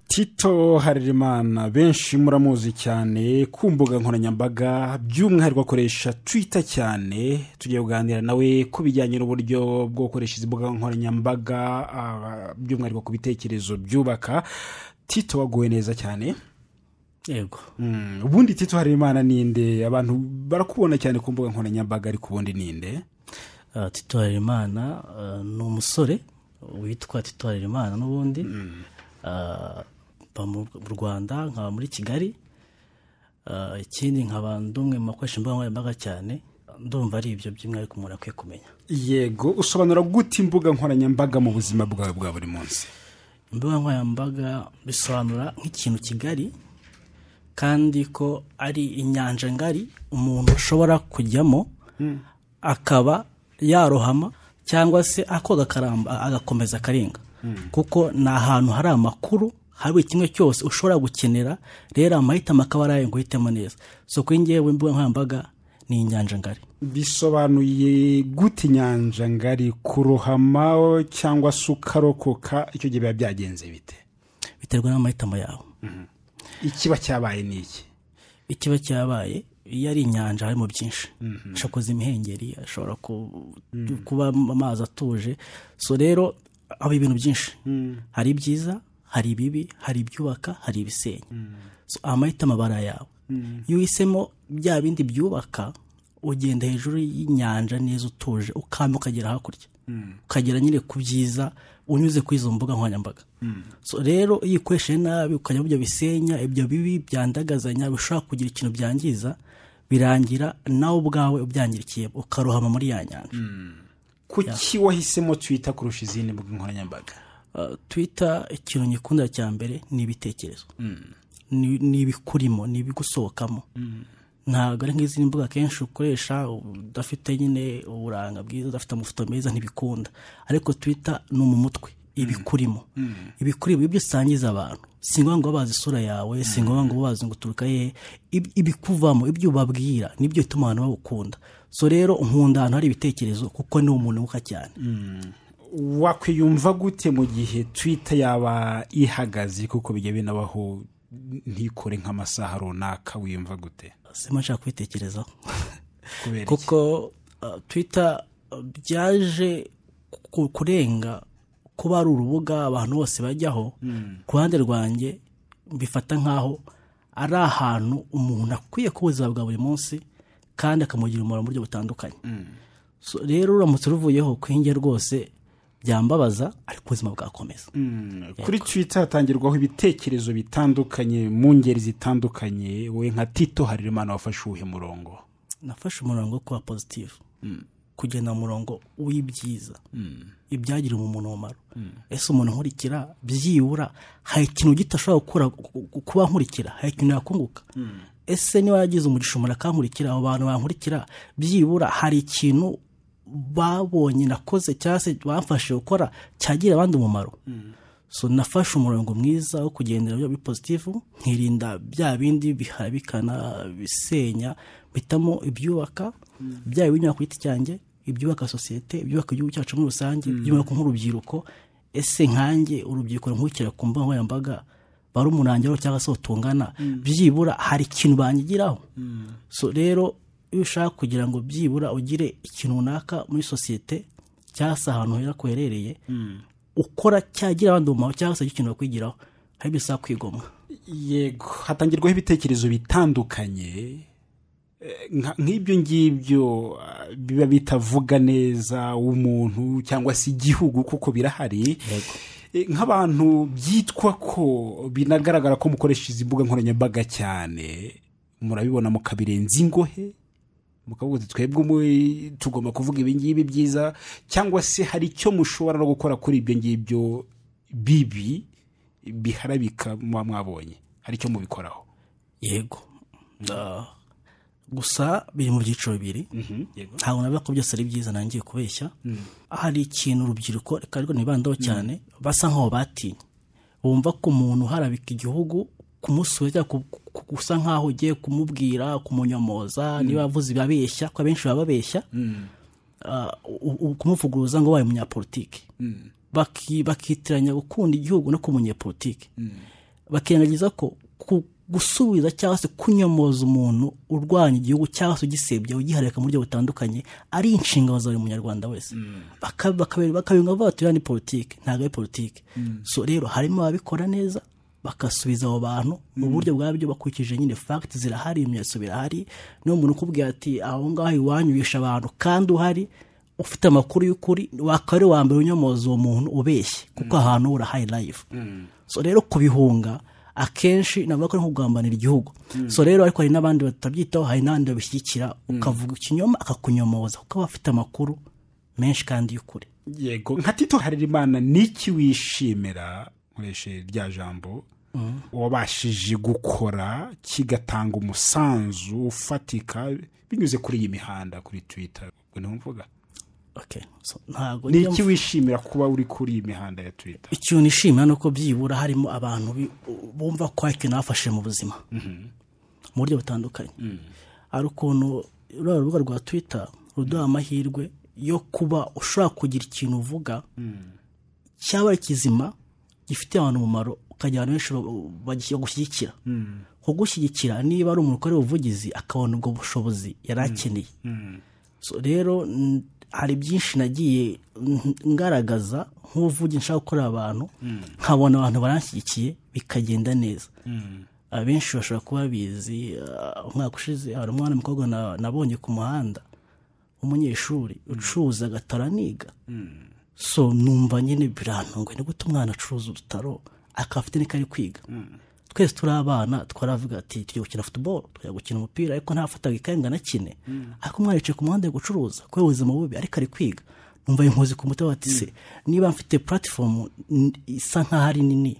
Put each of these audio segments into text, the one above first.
tito harerimana benshi muramuzi cyane ku mbuga nkoranyambaga by'umwihariko akoresha twita cyane tugiye kuganira nawe ku bijyanye n'uburyo bwo gukoresha izi mbuga nkoranyambaga ah, by'umwihariko ku bitekerezo byubaka tito waguwe neza cyane yego Mm, ubundi tito harerimana ninde abantu barakubona cyane ku mbuga nkoranyambaga ariko ubundi ninde Ah, tito harerimana ah, ni umusore witwa tito harerimana n'ubundi Ah, mba mu mu rwanda nkaba muri kigali Ah, ikindi nkaba ndumwe mu bakoresha imbuga nkoranyambaga cyane ndumva ari ibyo by'umwihariko umuntu akwiye kumenya yego usobanura gute imbuga nkoranyambaga mu buzima bwawe bwa buri munsi imbuga nkoranyambaga bisobanura nk'ikintu kigari kandi ko ari inyanja ngari umuntu ashobora kujyamo akaba yarohama cyangwa se akoga akaramba agakomeza akarenga kuko ni ahantu hari amakuru hari buri kimwe cyose ushobora gukenera rero amahitamo akaba ari ayo guhitamo neza so kuri ngewe imbuga nkoranyambaga ni inyanja ngari bisobanuye gute inyanja ngari kurohama cyangwa se ukarokoka icyo gihe biba byagenze bite biterwa n'amahitamo yawe ikiba cyabaye ni iki ikiba cyabaye iyo ari inyanja harimo byinshi ashobora kuza imihengeri ashobora ku- kuba amazi atuje so rero haba ibintu byinshi hari ibyiza hari ibibi hari ibyubaka hari ibisenya so amahitamo aba ari ayawe iyo uhisemo bya bindi byubaka ugenda hejuru y'inyanja neza utuje ukamba ukagera hakurya ukagera nyine ku byiza unyuze kuri izo mbuga nkoranyambaga so rero iyo ukoresheje nabi ukajya mu byo bisenya ibyo bibi byandagazanya bishobora kugira ikintu byangiza birangira nawe ubwawe ubyangirikiye ukarohama muri ya nyanja kuki wahisemo twita kurusha izindi mbuga nkoranyambaga Uh, twita ikintu nyikunda cya mbere ni ibitekerezo Ni- ni ibikurimo ni ibigusohokamo ntabwo ari nk'izindi mbuga akenshi ukoresha udafite nyine uburanga bwiza udafite amafoto meza ntibikunda ariko twita ni mu mutwe ibikurimo ibikurimo ibyo usangiza abantu si ngombwa ngo babazi isura yawe si ngombwa ngo babazi ngo uturuka hehe Ib- ibikuvamo ibyo ubabwira nibyo bituma abantu bawukunda so rero nkunda ahantu hari ibitekerezo kuko ni umuntu wuka cyane wakwiyumva gute mu gihe twita yaba ihagaze kuko bijya binabaho ntikore nk'amasaha runaka wiyumva gute sima nshaka kubitekerezaho kubera iki? kuko uh, twita uh, byaje ku- kurenga kuba ari urubuga abantu bose bajyaho ku ruhande rwanjye mbifata nk'aho ari ahantu umuntu akwiye kuba ubuzima bwa buri munsi kandi akamugira umumaro mu buryo butandukanye So, rero uramutse uruvuyeho kwinge rwose byambabaza ariko ubuzima bwakomeza kuri twita hatangirwaho ibitekerezo bitandukanye mu ngeri zitandukanye we nka tito harerimana wafashe uwuhe murongo nafashe umurongo wo kuba pozitifu kugenda mu murongo w'ibyiza ibyagira umuntu umumaro ese umuntu nkurikira byibura hari ikintu gito ashobora gukora ku- ku- kuba nkurikira hari ikintu yakunguka ese niba yagize umugisha umuntu akankurikira abo bantu bankurikira byibura hari ikintu babonye nakoze cyangwa se bamfashe gukora cyagira abandi umumaro so nafashe umurongo mwiza wo kugendera muri pozitifu nkirinda bya bindi bihabikana bisenya mpitamo ibyubaka byaba ibinyura ku giti cyanjye ibyubaka sosiyete ibyubaka igihugu cyacu muri rusange ibyubaka nk'urubyiruko ese nkanjye urubyiruko ruhukira ku mbuga nkoranyambaga bari umurangiro cyangwa se utungana byibura hari ikintu bangigiraho so rero iyo ushaka kugira ngo byibura ugire ikintu runaka muri sosiyete cyangwa se ahantu hera kuherereye ukora cyagira abandi umumaro cyangwa se ikintu bakwigiraho hari ibyo usaba kwigomwa yego hatangirwaho ibitekerezo bitandukanye Eh, nka- nk'ibyo ngibyo ah, biba bitavuga neza umuntu cyangwa se igihugu kuko birahari Yego. Eh, nk'abantu byitwa ko binagaragara ko mukoresha izi mbuga nkoranyambaga cyane murabibona mukabirenza ingohe mukavuga uti twebwe umu- tugomba kuvuga ibi ngibi byiza cyangwa se hari icyo mushobora no gukora kuri ibyo ngibyo bibi biharabika muba mwabonye hari icyo mubikoraho yego Ah, gusa biri mu byiciro bibiri yego. ntabwo navuga ko byose ari byiza nangiye kubeshya hari ikintu urubyiruko reka ariko ntibandaho cyane basa nk'aho batinye bumva ko umuntu uharabika igihugu kumusura cyangwa ku- ku- ku- gusa nk'aho ugiye kumubwira kumunyomoza niba avuze ibabeshya ko abenshi baba babeshya ah, u- u- kumuvuguruza ngo wabaye umunyapolitike Baki- bakitiranya gukunda igihugu no kuba umunyapolitike bakirengagiza ko ku- gusubiza cyangwa se kunyomoza umuntu urwanya igihugu cyangwa se ugisebya ugiharika mu buryo butandukanye ari inshingano za buri munyarwanda wese Baka- bakabera- bakabinga bavuga bati "Iriya ni politiki ntabwo ari politiki so rero harimo ababikora neza bagasubiza abo bantu mu buryo bwabyo bakurikije nyine fagiti zirahari ibimenyetso birahari niyo umuntu ukubwira ati aho ngaho iwanyu wishe abantu kandi uhari ufite amakuru y'ukuri wakaba ari uwa mbere unyomoza uwo muntu ubeshye kuko ahantu ura hayi layifu so rero kubihunga akenshi navuga ko ari nko kugambanira igihugu so rero ariko hari n'abandi batabyitaho hari n'abandi babishyigikira ukavuga ikinyoma akakunyomoza kuko aba afite amakuru menshi kandi y'ukuri yego nka tito harerimana n'iki wishimira nkoresheje rya jambo wabashije gukora kigatanga umusanzu ufatika binyuze kuri iyi mihanda kuri twita ubwo niho mvuga okay so ntabwo ni njya iki wishimira kuba uri kuri iyi mihanda ya twita ikintu nishimira ni uko byibura harimo abantu bi- bumva ko hari ikintu bafashe mu buzima mu buryo butandukanye hari ukuntu ruriya rubuga rwa twita ruduha amahirwe yo kuba ushobora kugira ikintu uvuga cyaba kizima gifitiye abantu umumaro ukagira abantu benshi ba- ba- bagushyigikira kugushyigikira niba ari umuntu ukora ubuvugizi akabona ubwo bushobozi yari akeneye So rero n- hari byinshi nagiye n- ngaragaza nk'uvuge nshaka gukorera abantu nkabona abantu baranshyigikiye bikagenda neza abenshi bashobora kuba babizi ah, umwaka ushize hari umwana w'umukobwa na- nabonye ku muhanda w'umunyeshuri ucuruza agataro aniga so numva nyine birantunguye ni gute umwana acuruza udutaro akaba afite n'iko ari kwiga twese turi abana twaravuga ati tujya gukina futuboro tujya gukina umupira ariko ntafataga ikaye ngo anakine ariko umwana yicaye ku muhanda ari gucuruza kubera ubuzima bubi ariko ari kwiga numva inkozi ku mutima bati se niba mfite puratifomu n- isa nk'aho ari nini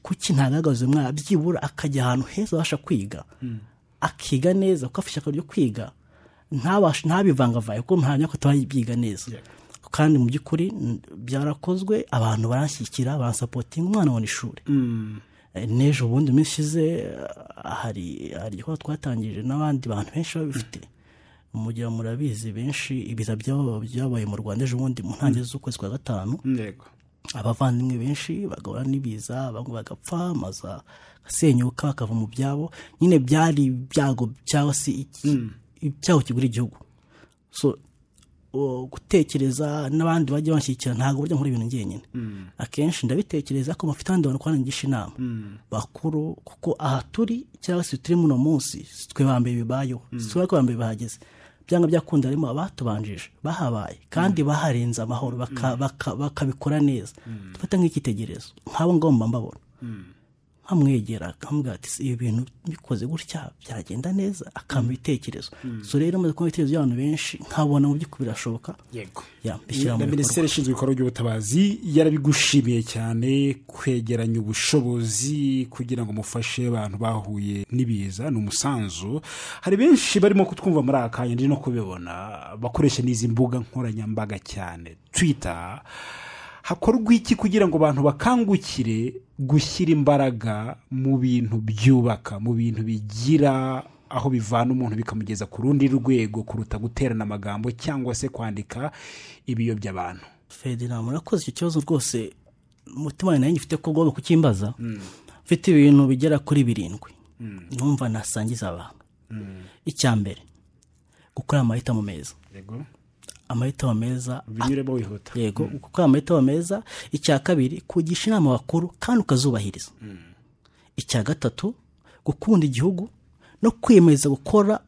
kuki ntagagaze umwana byibura akajya ahantu heza abasha kwiga akiga neza kuko afite ishyaka ryo kwiga ntabashe ntabivangavange kuko nta myaka tubayiga neza kandi mu by'ukuri n- byarakozwe abantu baranshyigikira baransapotinga umwana abona ishuri Eh, n'ejo bundi minsi ishize eh, hari hari igikorwa twatangije n'abandi bantu benshi babifite mugira murabizi benshi ibiza byabo byabaye mu rwanda ejo bundi mu ntangiriro z'ukwezi kwa gatanu yego abavandimwe benshi bagahura n'ibiza bamwe bagapfa amazu agasenyuka bakava mu byabo nyine byari ibyago cyangwa se iki- icyago kigura igihugu so o, gutekereza n'abandi bajya banshyigikira ntabwo burya nkora ibintu njyenyine akenshi ndabitekereza ko bafite abandi bantu kubangisha inama bakuru kuko aha turi cyangwa se turi muno munsi si twe ba mbere bibayeho si twe ba mbere bahageze byanga byakunda harimo abatubanjije bahabaye kandi baharenze amahoro baka- baka- bakabikora neza dufata nk'icyitegererezo nk'abo ngabo mba mbabona nkamwegera akamubwira ati "Si ibi bintu bikoze gutya byagenda neza akampa ibitekerezo so rero maze kubona ibitekerezo by'abantu benshi nkabona mu by'ukuri birashoboka yego ya mbishyira mu na bikorwa minisiteri ishinzwe ibikorwa by'ubutabazi yarabigushimiye cyane kwegeranya ubushobozi kugira ngo mufashe abantu bahuye n'ibiza ni umusanzu hari benshi barimo kutwumva muri aka kanya ndi no kubibona bakoresha n'izi mbuga nkoranyambaga cyane twita hakorwa iki kugira ngo abantu bakangukire gushyira imbaraga mu bintu byubaka mu bintu bigira aho bivana umuntu bikamugeza ku rundi rwego kuruta guterana amagambo cyangwa se kwandika ibiyobya abantu ferdinand murakoze icyo kibazo rwose umutima wanjye nanjye ufite ko ugomba kukimbaza mfite ibintu bigera kuri birindwi numva nasangiza abantu icya mbere gukora amahitamo meza yego amahitamo meza binyuremo wihuta yego gukora amahitamo meza icya kabiri kugisha inama bakuru kandi ukazubahiriza icya gatatu gukunda igihugu no kwiyemeza gukora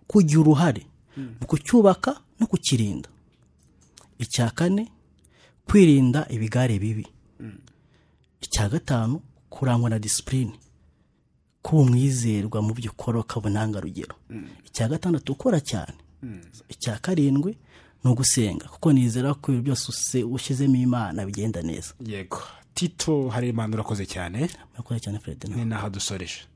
kugira uruhare mu kucyubaka no kukirinda icya kane kwirinda ibigare bibi icya gatanu kurangwa na disipurine kuba umwizerwa mu byo ukora ukaba intangarugero icya gatandatu ukora cyane icya karindwi ni ugusenga kuko nizera ko ibintu byose use- ushyizemo imana bigenda neza yego tito hari imana urakoze cyane murakoze cyane ferdinand ni naho dusoreje